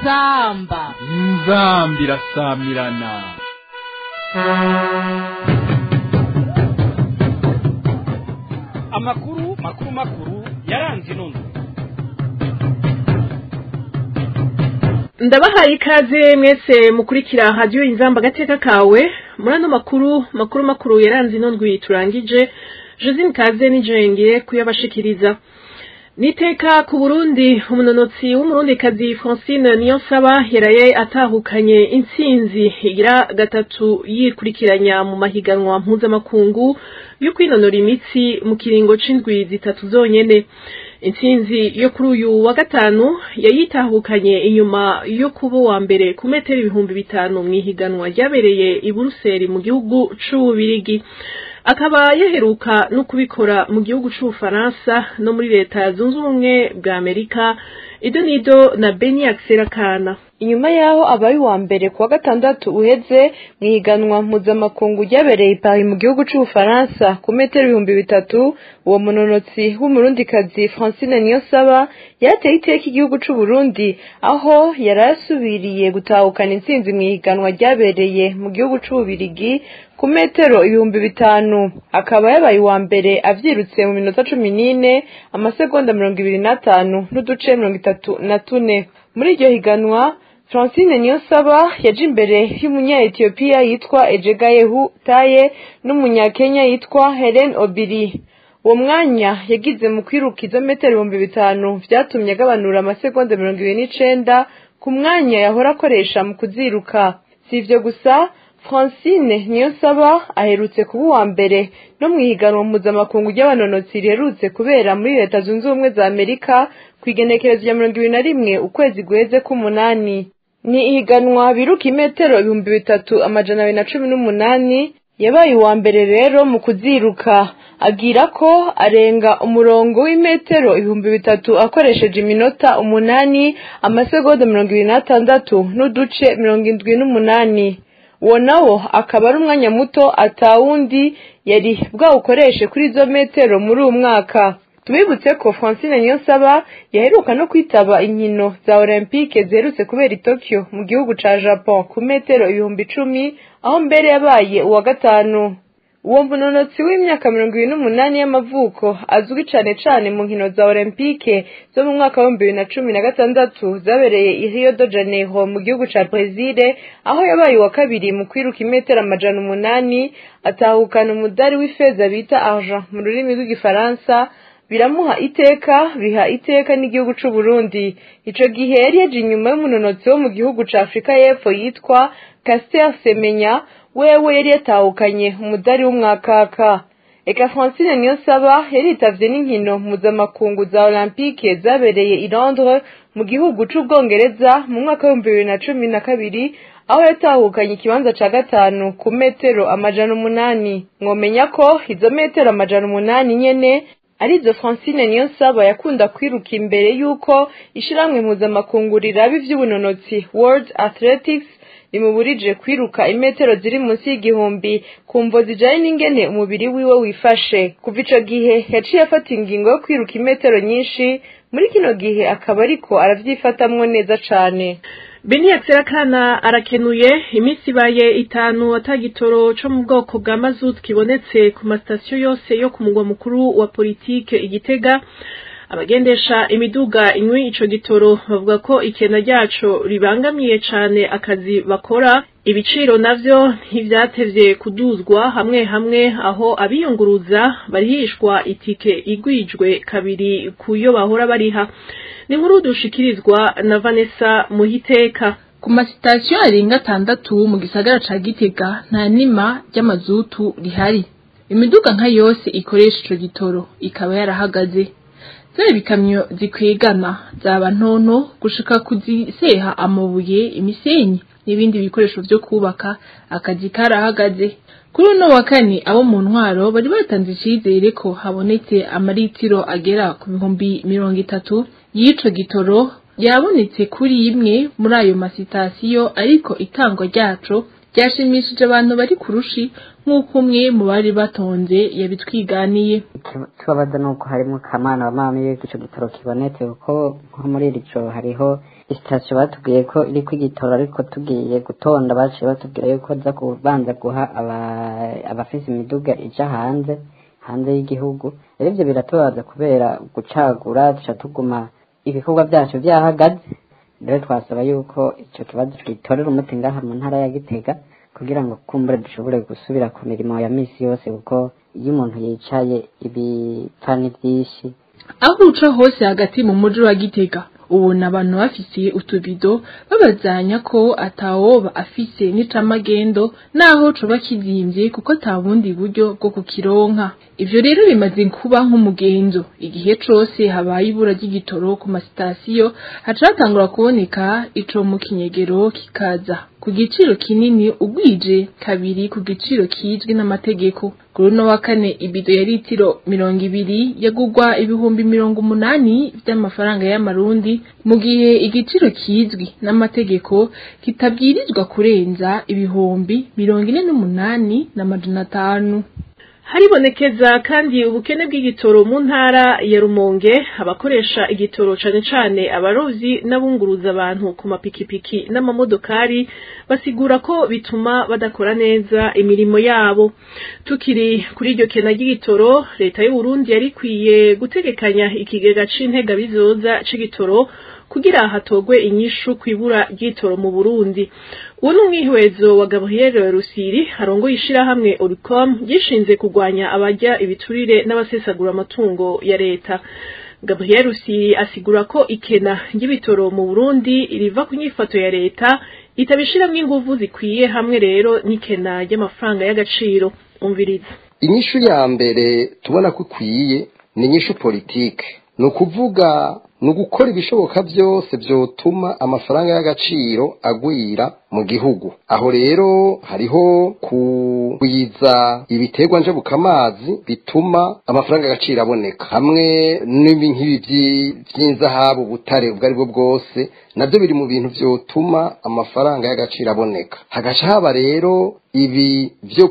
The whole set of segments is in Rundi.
inzamba inzamba irasamirana amakuru makuru makuru yaranze inondo ndabahaye ikaze mwese mukurikira hadiyo inzamba agateka kawe muri ano makuru makuru makuru yaranze ino ndwi turangije josine kaze nijengeye kuyabashikiriza niteka ku burundi umunonotsi w'umurundikazi francine niyonsaba yaraye atahukanye intsinzi igira gatatu yikurikiranya mu mahiganwa mpuzamakungu yo kwinonora imitsi mu kiringo c'indwi zitatu zonyene intsinzi yo kuri uyu wa gatanu yayitahukanye inyuma yo kuba uwa mbere ku metero ibihumbi bitanu mu ihiganwa ryabereye i buruseli mu gihugu c'ububirigi akaba yaheruka no kubikora mu gihugu c'ubufaransa no muri leta zunze ubumwe bwa amerika ido nido na beni akana inyuma yaho abaye uwa mbere kuwa gatandatu uheze mu ihiganwa mpuzamakungu ryabereye i Paris mu gihugu c'ubufaransa ku metero ibihumbi bitatu uwo munonotsi w'umurundikazi francine niyonsaba yarateye iteka igihugu c'uburundi aho yari asubiriye gutahukana intsinzi mu ihiganwa ryabereye mu gihugu c'ububirigi ku metero ibihumbi bitanu akaba yabaye uwa mbere avyirutse mu minota cumi n'ine amasegonda mirongo ibiri n'atanu n'uduce mirongo itatu na tune muri iryo higanwa francine niyonsaba yaje imbere y'umunya-etiyopiya yitwa ejegayehu taye n'umunyakenya yitwa helen obiri uwo mwanya yagize mu kwiruka izo metero ibihumbi bitanu vyatumye agabanura amasegonda mirongo ibiri n'icenda ku mwanya yahora akoresha mu kuziruka si ivyo gusa francine niyonsaba aherutse kuba uwa mbere no mu ihiganwa mpuzamakungu ry'abanonotsi riherutse kubera muri leta zunze ubumwe za amerika ku igenekerezo rya mirongo ibiri na rimwe ukwezi guheze k'umunani ni ihiganwa biruka imetero ibihumbi bitatu amajana abiri na cumi n'umunani yabaye uwa mbere rero mu kuziruka agira ko arenga umurongo w'imetero ibihumbi bitatu akoresheje iminota umunani amasegonda mirongo ibiri n'atandatu n'uduce mirongo indwi n'umunani uwo nawo akaba ari umwanya muto atawundi yari bwawukoreshe kuri izo metero muri uwo mwaka tubibutse ko francine niyonsaba yaheruka no kwitaba inkino za olympique ziherutse kubera i tokyo mu gihugu ca japon ku metero ibihumbi icumi aho mbere yabaye uwa gatanu uwo munonotsi w'imyaka mirongo ibiri n'umunani y'amavuko azwi cane cane mu nkino za olympique zo mu mwaka w'ibihumbi bibiri na cumi na gatandatu zabereye i rio de janeiro mu gihugu ca brezile aho yabaye uwa kabiri mu kwiruka imetero amajana umunani atahukana umudari w'ifeza bita argent mu rurimi rw'igifaransa biramuha iteka biha iteka n'igihugu c'u Burundi ico gihe yari yaje inyuma y'umunonotsi wo mu gihugu ca Afrika y'Epfo yitwa Caster Semenya wewe yari yatahukanye umudari w'umwakaka eka Francine Niyonsaba yaritavye n'inkino mpuzamakungu za Olympique zabereye i Londres mu gihugu c'Ubwongereza mu mwaka w'ibihumbi bibiri na cumi na kabiri aho yatahukanye ikibanza ca gatanu ku metero amajana umunani mwomenya ko izo metero amajana umunani nyene arizo francine niyonsaba yakunda kwiruka imbere y'uko ishiramwe mpuzamakungu riraba ivy'ubunonotsi world athletics rimuburije kwiruka imetero ziri munsi y'igihumbi ku mvo zijanye n'ingene umubiri wiwe wifashe kuva ico gihe yaciye afata ingingo yo kwiruka imetero nyinshi muri kino gihe akaba ariko aravyifatamwo neza cane beni akana arakenuye iminsi ibaye itanu atagitoro co mu bwoko bwa mazutu kibonetse ku masitasiyo yose yo ku mugwa mukuru wa politike igitega abagendesha imiduga inywi ico gitoro bavuga ko ikena ryaco ribangamiye cane akazi bakora ibiciro navyo ntivyatevye kuduzwa hamwe hamwe aho abiyunguruza barihishwa itike igwijwe kabiri kuyo bahora bariha ni nkuru dushikirizwa na Vanessa Muhiteka ku masitasiyo arenga atandatu mu gisagara ca Gitega nta nima ry'amazutu rihari imiduga nka yose ikoresha ico gitoro ikaba yarahagaze zaba ibikamyo zikwegana zaba ntonto gushika kuziseha amabuye imisenyi n'ibindi bikoresho vyo kubaka akazi karahagaze kuri uno wa kane abo mu ntwaro bari batanze icizere ko habonetse amaritiro agera ku bihumbi mirongo itatu y'ico gitoro yabonetse kuri imwe muri ayo masitasiyo ariko itangwa ryaco ryashimishije abantu bari kurushi nk'uko umwe mu bari batonze yabitwiganiye tubabaza nuko harimo kamana wa mama iyo ico gitoro kibonetse kuko nko muri iri joro hariho isitasiyo batubwiye ko iriko igitoro ariko tugiye gutonda baciye batubwira yuko za kubanza guha abafise imiduga ija hanze hanze y'igihugu rero ivyo biratubabaza kubera gucagura duca tuguma ibikorwa vyacu vyahagaze rero twasaba yuko ico kibazo twitorera umuti ngaha mu ntara ya gitega kugira ngo kumbure dushobore gusubira ku mirimo ya misi yose kuko iyo umuntu yicaye ibipfa ni vyinshi aho uca hose hagati mu muji wa gitega ubona abantu bafise utubido babazanya ko atawoba afise n'icamagendo naho coba kizimvye kuko ata bundi buryo bwo kukironka ivyo rero bimaze kuba nk'umugenzo igihe cose habaye ibura ry'igitoro ku masitasiyo haca hatangura kuboneka ico mu kinyegero kikaza ku giciro kinini ugwije kabiri ku giciro kizwi n'amategeko kuri uno wa kane ibido ya litiro mirongo ibiri yagugwa ibihumbi mirongo umunani vy'amafaranga y'amarundi mu gihe igiciro kizwi n'amategeko kitabwirizwa kurenza ibihumbi mirongo ine n'umunani n'amajana atanu haribonekeza kandi ubukene bw'igitoro mu ntara ya rumonge abakoresha igitoro cane cane abarovyi n'abunguruza abantu ku mapikipiki n'amamodokari basigura ko bituma badakora neza imirimo yabo tukiri kuri iryo kena ry'igitoro leta y'uburundi yari ikwiye gutegekanya ikigega c'intega bizoza c'igitoro kugira hatogwe inyishu kwibura ry'itoro mu Burundi uwo ni umwihwezo wa Gabriel Rusiri arongoye ishirahamwe Oricom gishinze kurwanya abarya ibiturire n'abasesagura amatungo ya leta Gabriel Rusiri asigura ko ikena ry'ibitoro mu Burundi riva ku nyifato ya leta itabishiramwo inguvu zikwiye hamwe rero n'ikena ry'amafaranga y'agaciro umviriza inyishu ya mbere tubona ko ikwiye ni inyishu politike ni ukuvuga ni ugukora ibishoboka byose byotuma amafaranga y'agaciro agwira mu gihugu aho rero hariho kugwiza ibiterwa njabukamazi bituma amafaranga y'agaciro aboneka hamwe n'ibi nk'ibi by'inzahabu ubutare ubwo ari bwo bwose nabyo biri mu bintu byotuma amafaranga y'agaciro aboneka hagaca haba rero ibi byo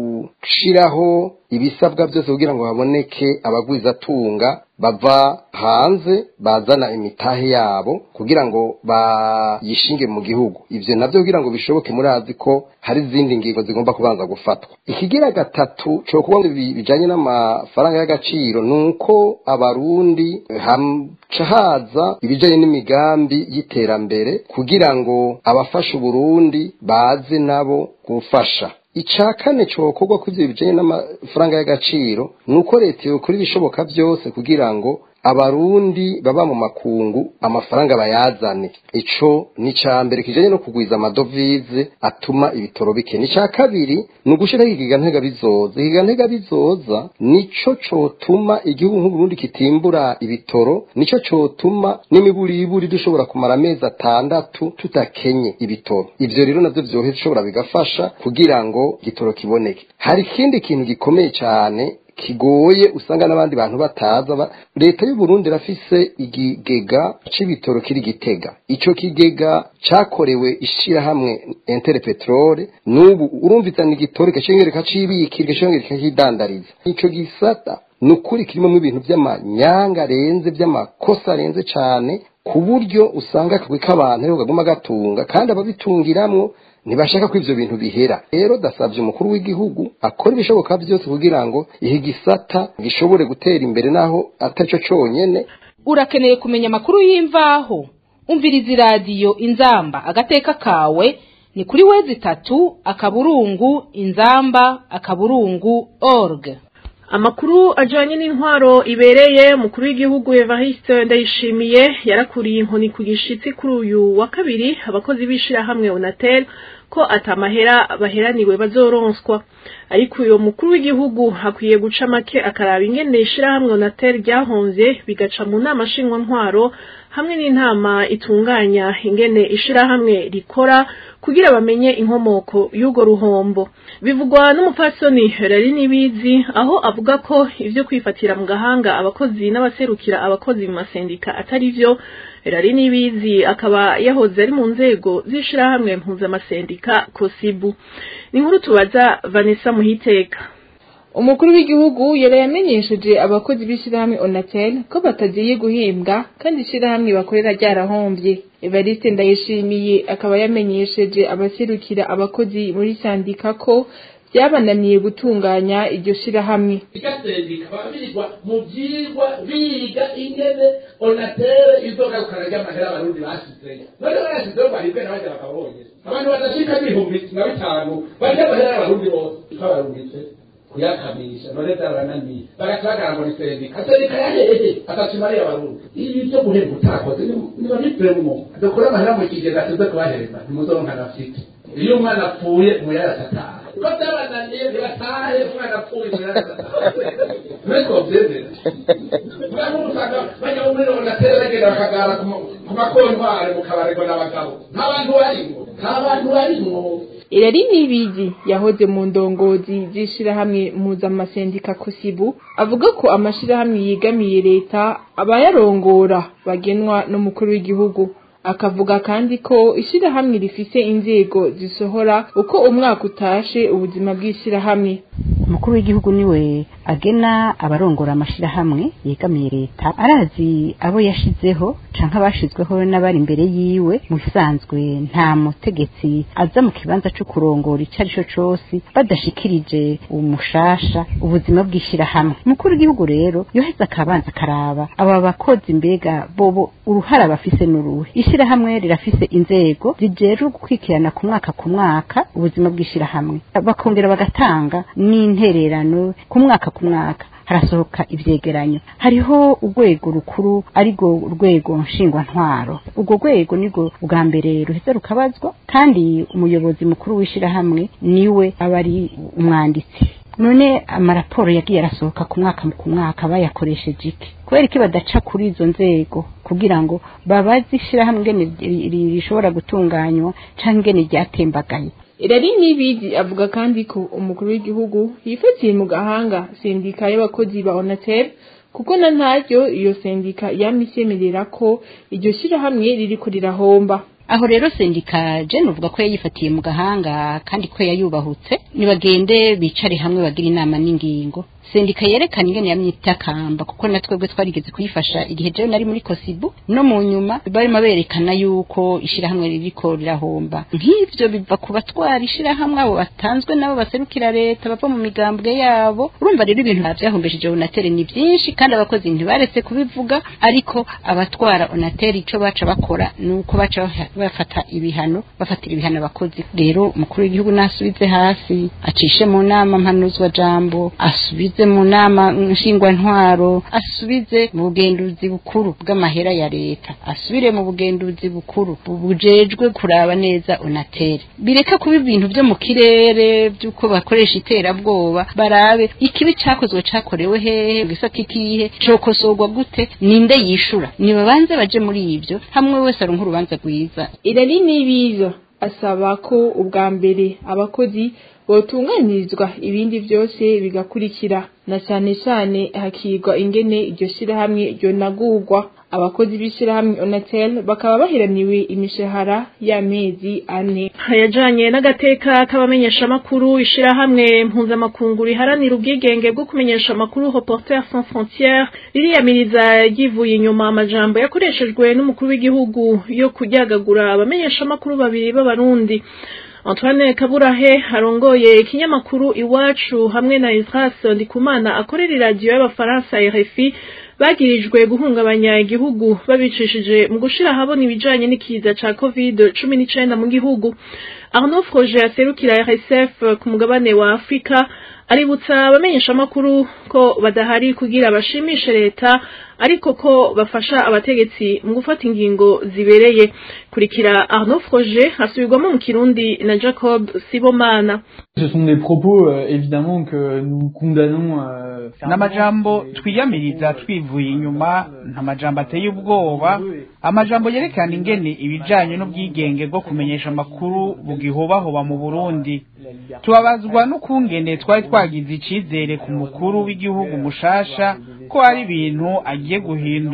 gushiraho ibisabwa byose kugira ngo haboneke abagwizatunga bava hanze bazana imitahe yabo kugira ngo bayishinge mu gihugu ivyo navyo kugira ngo bishoboke murazi ko hari izindi ngingo zigomba kubanza gufatwa ikigira gatatu co kuba bijanye n'amafaranga y'agaciro nuko abarundi haca haza ibijanye n'imigambi y'iterambere kugira ngo abafasha uburundi baze nabo gufasha ica kane cokorwa ku ivyo bijanye n'amafaranga y'agaciro ni uko leta yokora ibishoboka byose kugira ngo abarundi baba mu makungu amafaranga bayazane ico ni ca mbere kijanye no kugwiza amadovize atuma ibitoro bike ni ca kabiri ni ugushiraho ikiga ntega bizoza ikiga ntega bizoza nico cotuma igihugu nk'uburundi kitimbura ibitoro nico cotuma n'imiburiburi dushobora kumara amezi atandatu tutakenye ibitoro ivyo rero navyo vyoheza ushobora bigafasha kugira ngo igitoro kiboneke hari ikindi kintu gikomeye cane kigoye usanga n'abandi bantu bataza leta y'u Burundi rafise igigega c'ibitoro kiri gitega ico kigega cakorewe ishirahamwe Inter Petrole n'ubu urumvizana igitoro kashengere kacibikira kashengere kakidandariza ico gisata nukuri kirimo mu ibintu by'amanyanga arenze by'amakosa arenze cane ku buryo usanga akagwi k'abantu ariho kaguma gatunga kandi ababitungiramwo ntibashaka ko ivyo bintu bihera rero dasavye umukuru w'igihugu akora ibishoboka byose kugira ngo ihe gisata gishobore gutera imbere naho atarico conyene urakeneye kumenya amakuru y'imvaho umviriza iradiyo inzamba agateka kawe ni kuri wezi itatu akaburungu inzamba akaburungu org amakuru ajanye n'intwaro ibereye umukuru w'igihugu Evariste Ndayishimiye yarakuriye inkoni ku gishitsi kuri uyu wa kabiri abakozi b'ishirahamwe Onatel ko atamahera baheraniwe bazoronswa ariko uyo mukuru w'igihugu hakwiye guca make akaraba ingene ishirahamwe Onatel ryahonze bigaca mu nama nshingwa ntwaro hamwe n'intama itunganya ingene ishirahamwe rikora kugira bamenye inkomoko y'ugo ruhombo bivugwa n'umupfasoni rari nibizi aho avuga ko ivyo kwifatira mu gahanga abakozi n'abaserukira abakozi mu masendika atari vyo Erari Nibizi akaba yahoze ari mu nzego z'ishirahamwe mpuzamasendika Kosibu ni inkuru tubaza Vanessa Muhiteka umukuru w'igihugu yari yamenyesheje abakozi b'ishyirahamwe onatel ko batagiye guhembwa kandi ishyirahamwe bakorera ryarahombye evariste ndayishimiye akaba yamenyesheje abaserukira abakozi muri sandika ko byabananiye gutunganya iryo shyirahamwe igasendika babirirwa mu byigwa biga ingene onatere izogarukana ry'amahera abarundi bashyizeyo none barashyizeho baribwe n'abandi bakabonye abantu badashika n'ibihumbi na bitanu barya amahera y'abarundi bose twabarungitse kuyakamisha none byarananiye bagaca bagaragura isendika sendika yahehe atacimariye abarundi ibi byo guhemba utakoze niba bipremo dukore amahera mu kigega tuze kubahereza ntimuzoronka nafite iyo umwana apfuye muyarasataha ko byabananiye ntibatahe umwana apfuye muyarasataha mwese wabyemera mwana usanga bajya muri onateri bagenda bakagara ku makontwari mu kabarirwa n'abagabo nta bantu barimwo nta bantu barimwo irari nibizi yahoze mu ndongozi z'ishirahamwe mpuzamasendika kosibu avuga ko amashirahamwe yegamiye leta abayarongora bagenwa n'umukuru w'igihugu akavuga kandi ko ishirahamwe rifise inzego zisohora uko umwaka utashe ubuzima bw'ishirahamwe umukuru w'igihugu niwe agena abarongora amashirahamwe yegamiye leta arazi abo yashizeho canke abashizweho n'abari imbere yiwe mu bisanzwe nta mutegetsi aza mu kibanza co kurongora ico ari co cose badashikirije umushasha ubuzima bw'ishirahamwe umukuru w'igihugu rero yoheza akabanza akaraba aba bakozi mbega bobo uruhara bafise n'uruhe ishirahamwe rirafise inzego zijejwe gukwikirana ku mwaka ku mwaka ubuzima bw'ishirahamwe bakongera bagatanga n'intererano ku mwaka ku mwaka harasohoka ivyegeranyo hariho urwego rukuru arirwo urwego nshingwantwaro urwo rwego nirwo bwa mbere ruheza rukabazwa kandi umuyobozi mukuru w'ishirahamwe niwe aba ari umwanditsi none amaraporo yagiye arasohoka ku mwaka ku mwaka bayakoresheje iki kubera iki badaca kuri izo nzego kugira ngo babaze ishirahamwe ingene rishobora gutunganywa canke ingene ryatembagaye irari nibizi avuga kandi ko umukuru w'igihugu yifatiye mu gahanga sendika y'abakozi ba onatel kuko na ntaryo iyo sendika yamisemerera ko iryo shirahamwe ririko rirahomba aho rero sendika jene uvuga ko yayifatiye mu gahanga kandi ko yayubahutse nibagende bicare hamwe bagira inama n'ingingo sendika yerekana ingene yamyitakamba kuko na twebwe twarigeze kuyifasha igihe jewe nari muri kosibu no mu nyuma barimo berekana yuko ishirahamwe ririko rirahomba nk'ivyo biva ku batwara ishirahamwe abo batanzwe nabo baserukira leta bava mu migambwe yabo urumva rero ibintu vyahombesheje onatere ni vyinshi kandi abakozi ntibaretse kubivuga ariko abatwara onatere ico baca bakora nuko baca bafata ibihano bafatira ibihano abakozi rero umukuru w'igihugu nasubize hasi acishe mu nama mpanuzwa jambo asubize asubize mu nama nshingwantwaro asubize mu bugenduzi bukuru bw'amahera ya leta asubire mu bugenduzi bukuru bujejwe kuraba neza onatere bireka kuba ibintu byo mu kirere by'uko bakoresha iterabwoba barabe ikibi cakozwe cakorewe hehe gisata ikihe cokosorwa gute ninde yishura nibabanze baje muri ivyo hamwe wese aronka urubanza rwiza irari nibiza asaba ko ubwa mbere abakozi botunganirizwa ibindi byose bigakurikira na cyane cyane hakigwa ingene iryo shirahamwe ryonagurwa abakozi b'ishirahamwe onatel bakaba baheraniwe imishahara y'amezi ane yajanye n'agateka k'abamenyesha amakuru ishirahamwe mpuzamakungu riharanira ubwigenge bwo kumenyesha amakuru reporter sans frontières ririyamiriza ryivuye inyuma amajambo yakoreshejwe n'umukuru w'igihugu yo kuryagagura abamenyesha amakuru babiri b'abarundi Antoine Kaburahe arongoye ikinyamakuru iwacu hamwe na Isras Ndikumana akorera iradiyo y'abafaransa RFI bagirijwe guhungabanya igihugu babicishije mu gushira habona ibijanye n'ikiza ca covid 19 mu gihugu Arnaud Froger aserukira RSF ku mugabane wa Afrika aributsa abamenyesha amakuru ko badahari kugira bashimishe leta ariko ko bafasha abategetsi mu gufata ingingo zibereye kurikira Arnaud Froger asubirwamo mu Kirundi na Jacob Sibomana Ce sont des propos euh, évidemment que nous condamnons euh, n'amajambo twiyamiriza twivuye inyuma ntamajambo ateye ubwoba amajambo yerekana ingene ibijanye n'ubwigenge bwo kumenyesha amakuru bugihobahoba mu Burundi tubabazwa n'ukungene twari twagize icizere ku mukuru w'igihugu mushasha ko hari ibintu agiye guhindura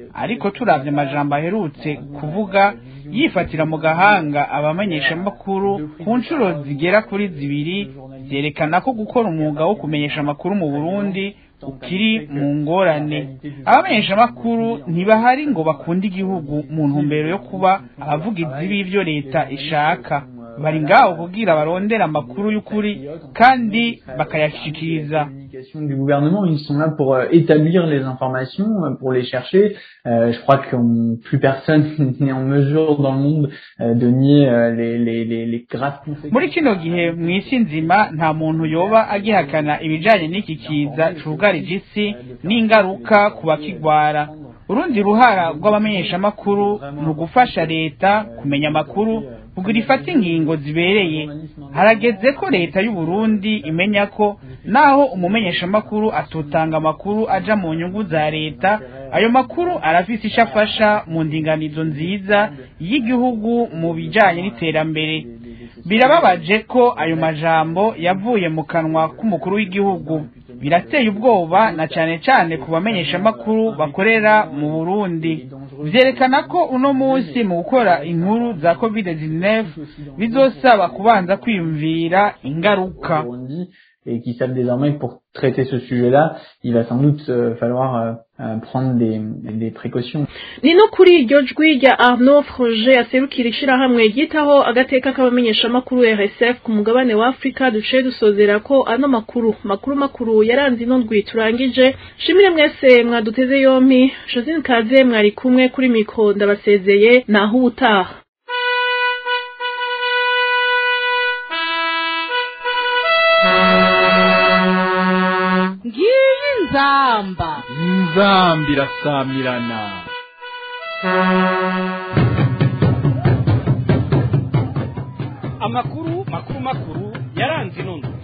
ariko turavye amajambo aherutse kuvuga yifatira mu gahanga abamenyeshamakuru ku nshuro zigera kuri zibiri vyerekana ko gukora umwuga wo kumenyesha amakuru mu burundi ukiri mu ngorane abamenyeshamakuru ntibahari ngo bakunde igihugu mu ntumbero yo kuba abavugizi b'ivyo leta ishaka bari ngaho kugira barondera amakuru y'ukuri kandi bakayashikiriza du gouvernement, ils sont là pour euh, établir les informations, euh, pour les chercher. Euh, je crois que on- plus personne n'est en mesure dans le monde euh, de nier euh, les, les, les, les graves conséquences. muri kino gihe mu isi nzima nta muntu yoba agihakana ibijanye n'iki kiza cugarije isi n'ingaruka ku bakigwara urundi ruhara rw'abamenyeshamakuru ni ugufasha leta kumenya amakuru kugira ifate ingingo zibereye harageze ko leta y'u Burundi imenya ko naho umumenyeshamakuru atotanga amakuru aja mu nyungu za leta ayo makuru arafise ico afasha mu ndinganizo nziza y'igihugu mu bijanye n'iterambere birababaje ko ayo majambo yavuye mu kanwa k'umukuru w'igihugu birateye ubwoba na cane cane ku bamenyeshamakuru bakorera mu Burundi vyerekana ko uno munsi mu gukora inkuru za covid-19 bizosaba kubanza kwiyumvira ingaruka Burundi, et qui savent désormais que pour traiter ce sujet-là, il va sans doute euh, falloir euh, euh, prendre des, des précautions. ni no kuri iryo jwi rya arnaud froge aserukira ishirahamwe ryitaho agateka k'abamenyeshamakuru rsf ku mugabane wa afurika duciye dusozera ko ano makuru makuru makuru yaranze ino ndwi turangije shimire mwese mwaduteze yompi josine kaze mwari kumwe kuri mikro ndabasezeye naho ubutaha ngiyi nzamba inzambi irasamirana amakuru makuru makuru yaranze ino ndwi